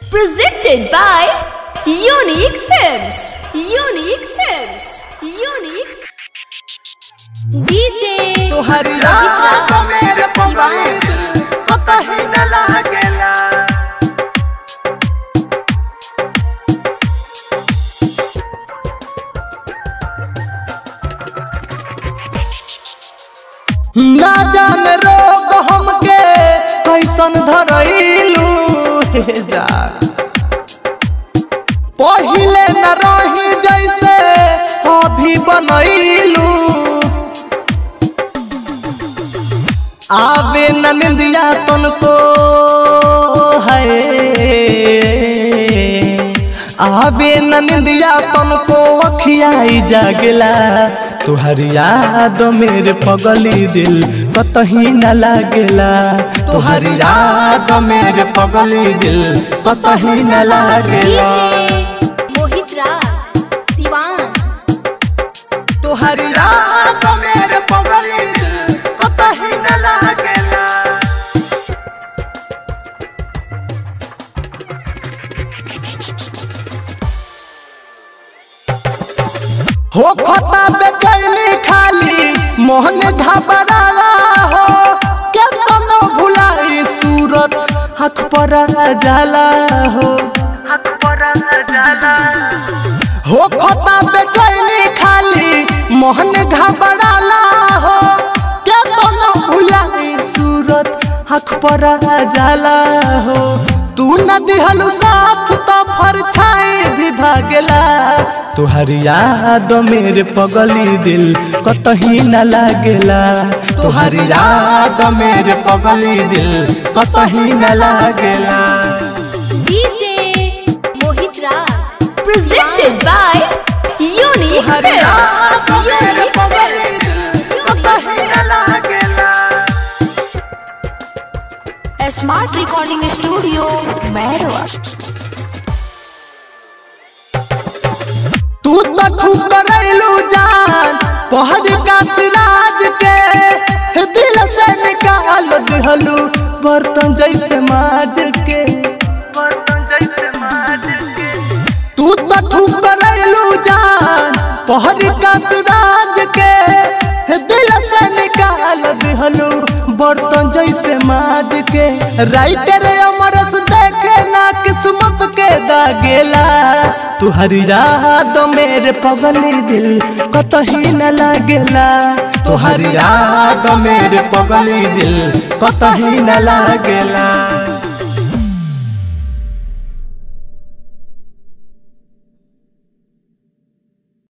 Presented by Unique Films. Unique Films. Unique DJ तुहरी रात मेरे पवन पता ही न लागेला ना जाने रोग हमके कैसन धरैलू हे जा पहिले न रही जैसे अभी बनैलू आवे न निंदिया तुनको है आवे न निंदिया तुनको अखियाई जागला तुहरी याद मेरे पगली दिल कतही न लागेला तुहरी याद मेरे पगली दिल कतही न लागेला DJ मोहित राज सिवान तुहरी याद मेरे पगली दिल कतही न लागेला हो खता बेचैनी खाली मोहन घबराला हो के तनो भुलाई सूरत हक पर जाला हो हक पर जाला हो खता बेचैनी खाली मोहन घबराला हो के तनो भुलाई सूरत हक पर जाला हो तू न दिहलु साथ तो फरछाई भी भागला तुहरी याद मेरे पगली दिल कतही न लागेला तुहरी याद मेरे पगली दिल कतही न लागेला DJ Mohit Raj Presented by Unique तुहरी Films. याद मेरे Unique पगली Films. दिल कतही न लागेला Smart Recording Studio, Merwa. तू तो खूब करैलू जान पहर का सिराज के हे दिल से निकाल दिहलू बर्तन जैसे माज के बर्तन जैसे माज के तू तो खूब करैलू जान पहर का सिराज के हे दिल से निकाल दिहलू बर्तन जैसे माज के राइटर अमरस देखे ना किस्मत के दागेला तुहरी याद मेरे पगली दिल कतही न लागेला तुहरी याद मेरे पगली दिल कतही न लागेला